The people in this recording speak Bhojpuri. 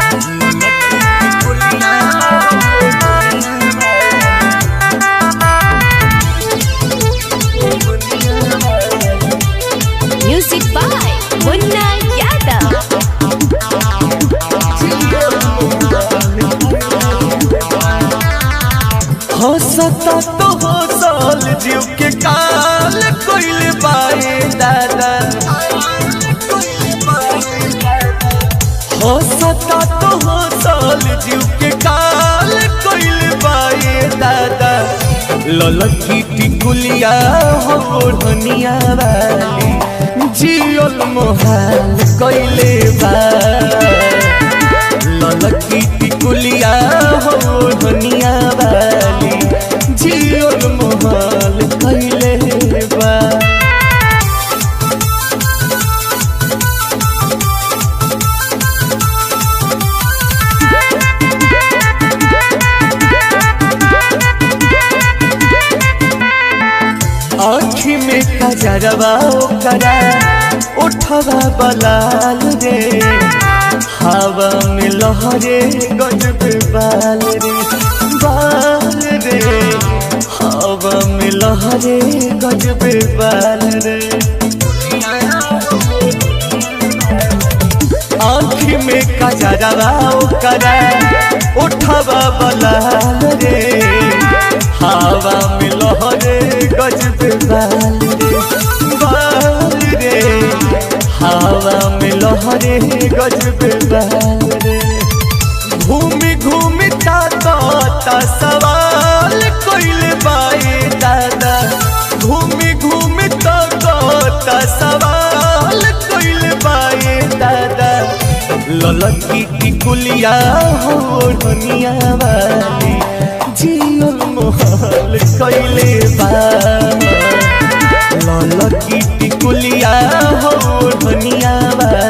Music by Munna Yadav. हंसता तो हंसल जीव के काल कोइल बाए दादा हंसता तो हंसल जीव के काल कोइल बाए दादा ललकी टिकुलिया हो धनिया वाली जियल मोहाल कोइले बा ललकी टिकुलिया हो धनिया वाली जियल मोहल कैले बा आँखी में कजरवा करा उठवा बलाल रे हवा में लहरे गजब बाल रे बाल रे हवा में लहरे गजब बाल रे आँखी में कजरवा करा उठवा बलाल रे हवा में लहरे गजब बाल रे बाल रे हवा में लहरे गजब बाल रे घूमी घूमी ताता ता सवाल कोइल बाए दादा घूमी घूमी ताता ता सवाल कोइल बाए दादा ललकी टिकुलिया हो धनिया वाली जियल मोहल कैले बा ललकी टिकुलिया हो धनिया वाली